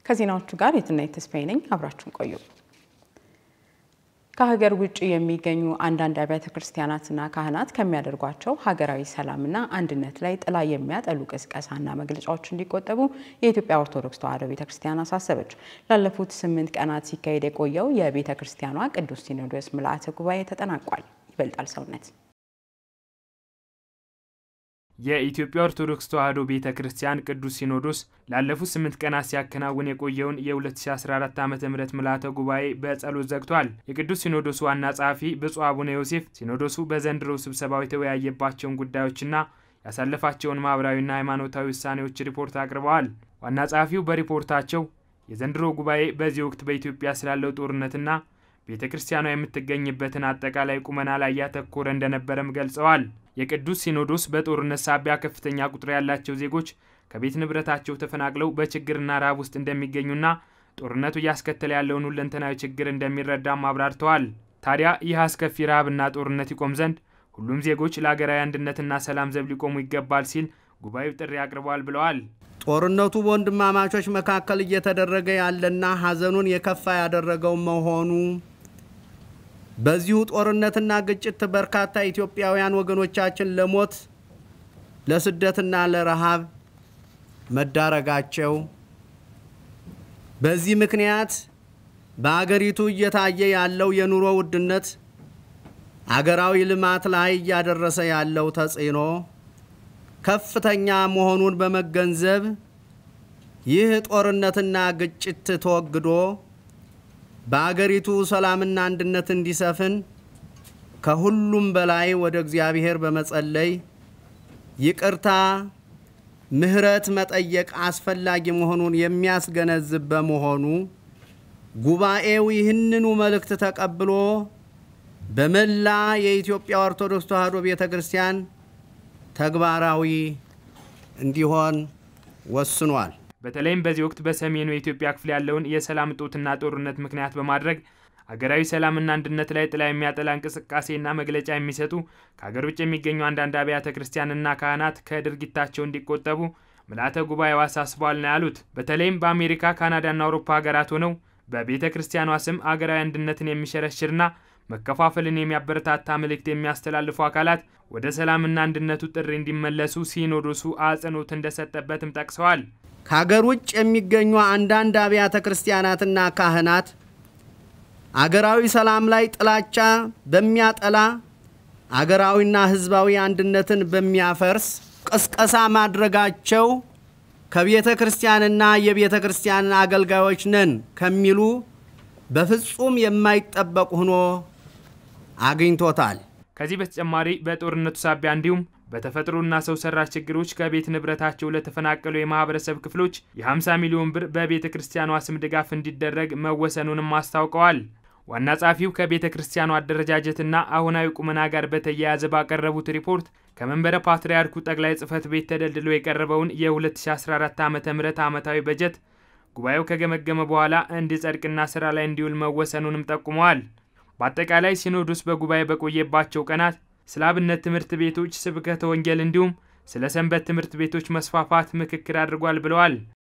ከዜናዎቹ ጋር የትናየት ተስፋዬ ነኝ። አብራችሁን ቆዩ። ከሀገር ውጭ የሚገኙ አንዳንድ አብያተ ክርስቲያናትና ካህናት ከሚያደርጓቸው ሀገራዊ ሰላምና አንድነት ላይ ጥላ የሚያጠሉ ቅስቀሳና መግለጫዎች እንዲቆጠቡ የኢትዮጵያ ኦርቶዶክስ ተዋሕዶ ቤተ ክርስቲያን አሳሰበች። ላለፉት ስምንት ቀናት ሲካሄድ የቆየው የቤተ ክርስቲያኗ ቅዱስ ሲኖዶስ ምልአተ ጉባኤ ተጠናቋል። ይበልጣል ሰውነት የኢትዮጵያ ኦርቶዶክስ ተዋሕዶ ቤተ ክርስቲያን ቅዱስ ሲኖዶስ ላለፉት ስምንት ቀናት ሲያከናውን የቆየውን የ2014 ዓ ም ምልዓተ ጉባኤ በጸሎት ዘግቷል። የቅዱስ ሲኖዶሱ ዋና ጸሐፊ ብፁዕ አቡነ ዮሴፍ ሲኖዶሱ በዘንድሮ ስብሰባው የተወያየባቸውን ጉዳዮችና ያሳለፋቸውን ማኅበራዊና ሃይማኖታዊ ውሳኔዎች ሪፖርት አቅርበዋል። ዋና ጸሐፊው በሪፖርታቸው የዘንድሮ ጉባኤ በዚህ ወቅት በኢትዮጵያ ስላለው ጦርነትና ቤተ ክርስቲያኗ የምትገኝበትን አጠቃላይ ቁመና ላይ ያተኮረ እንደነበረም ገልጸዋል። የቅዱስ ሲኖዶስ በጦርነት ሳቢያ ከፍተኛ ቁጥር ያላቸው ዜጎች ከቤት ንብረታቸው ተፈናቅለው በችግርና ረሃብ ውስጥ እንደሚገኙና ጦርነቱ እያስከተለ ያለውን ሁለንተናዊ ችግር እንደሚረዳም አብራርተዋል። ታዲያ ይህ አስከፊ ረሃብና ጦርነት ይቆም ዘንድ ሁሉም ዜጎች ለሀገራዊ አንድነትና ሰላም ዘብ ሊቆሙ ይገባል ሲል ጉባኤው ጥሪ አቅርበዋል ብለዋል። ጦርነቱ በወንድማማቾች መካከል እየተደረገ ያለና ሐዘኑን የከፋ ያደረገው መሆኑ በዚሁ ጦርነትና ግጭት በርካታ ኢትዮጵያውያን ወገኖቻችን ለሞት ለስደትና ለረሃብ መዳረጋቸው፣ በዚህ ምክንያት በአገሪቱ እየታየ ያለው የኑሮ ውድነት አገራዊ ልማት ላይ እያደረሰ ያለው ተጽዕኖ ከፍተኛ መሆኑን በመገንዘብ ይህ ጦርነትና ግጭት ተወግዶ በአገሪቱ ሰላምና አንድነት እንዲሰፍን ከሁሉም በላይ ወደ እግዚአብሔር በመጸለይ ይቅርታ፣ ምሕረት መጠየቅ አስፈላጊ መሆኑን የሚያስገነዝብ በመሆኑ ጉባኤው ይህንኑ መልእክት ተቀብሎ በመላ የኢትዮጵያ ኦርቶዶክስ ተዋሕዶ ቤተ ክርስቲያን ተግባራዊ እንዲሆን ወስኗል። በተለይም በዚህ ወቅት በሰሜኑ የኢትዮጵያ ክፍል ያለውን የሰላም እጦትና ጦርነት ምክንያት በማድረግ አገራዊ ሰላምና አንድነት ላይ ጥላ የሚያጠላ እንቅስቃሴና መግለጫ የሚሰጡ ከሀገር ውጭ የሚገኙ አንዳንድ አብያተ ክርስቲያንና ካህናት ከድርጊታቸው እንዲቆጠቡ ምልዓተ ጉባኤው አሳስበዋል ነው ያሉት። በተለይም በአሜሪካ ካናዳና አውሮፓ ሀገራት ሆነው በቤተ ክርስቲያኗ ስም አገራዊ አንድነትን የሚሸረሽርና መከፋፈልን የሚያበረታታ መልእክት የሚያስተላልፉ አካላት ወደ ሰላምና አንድነቱ ጥሪ እንዲመለሱ ሲኖዶሱ አጽንኦት እንደሰጠበትም ጠቅሰዋል። ከሀገር ውጭ የሚገኙ አንዳንድ አብያተ ክርስቲያናትና ካህናት አገራዊ ሰላም ላይ ጥላቻ በሚያጠላ አገራዊና ሕዝባዊ አንድነትን በሚያፈርስ ቅስቀሳ ማድረጋቸው ከቤተ ክርስቲያንና የቤተ ክርስቲያን አገልጋዮች ነን ከሚሉ በፍጹም የማይጠበቅ ሆኖ አግኝቶታል። ከዚህ በተጨማሪ በጦርነቱ ሳቢያ እንዲሁም በተፈጥሮና ሰው ሰራሽ ችግሮች ከቤት ንብረታቸው ለተፈናቀሉ የማህበረሰብ ክፍሎች የ50 ሚሊዮን ብር በቤተ ክርስቲያኗ ስም ድጋፍ እንዲደረግ መወሰኑንም አስታውቀዋል። ዋና ጸሐፊው ከቤተ ክርስቲያኗ አደረጃጀትና አሁናዊ ቁመና ጋር በተያያዘ ባቀረቡት ሪፖርት ከመንበረ ፓትርያርኩ ጠቅላይ ጽሕፈት ቤት ተደልድሎ የቀረበውን የ2014 ዓ ም ዓመታዊ በጀት ጉባኤው ከገመገመ በኋላ እንዲጸድቅና ስራ ላይ እንዲውል መወሰኑንም ጠቁመዋል። በአጠቃላይ ሲኖዶስ በጉባኤ በቆየባቸው ቀናት ስለ አብነት ትምህርት ቤቶች ስብከተ ወንጌል እንዲሁም ስለ ሰንበት ትምህርት ቤቶች መስፋፋት ምክክር አድርጓል ብለዋል።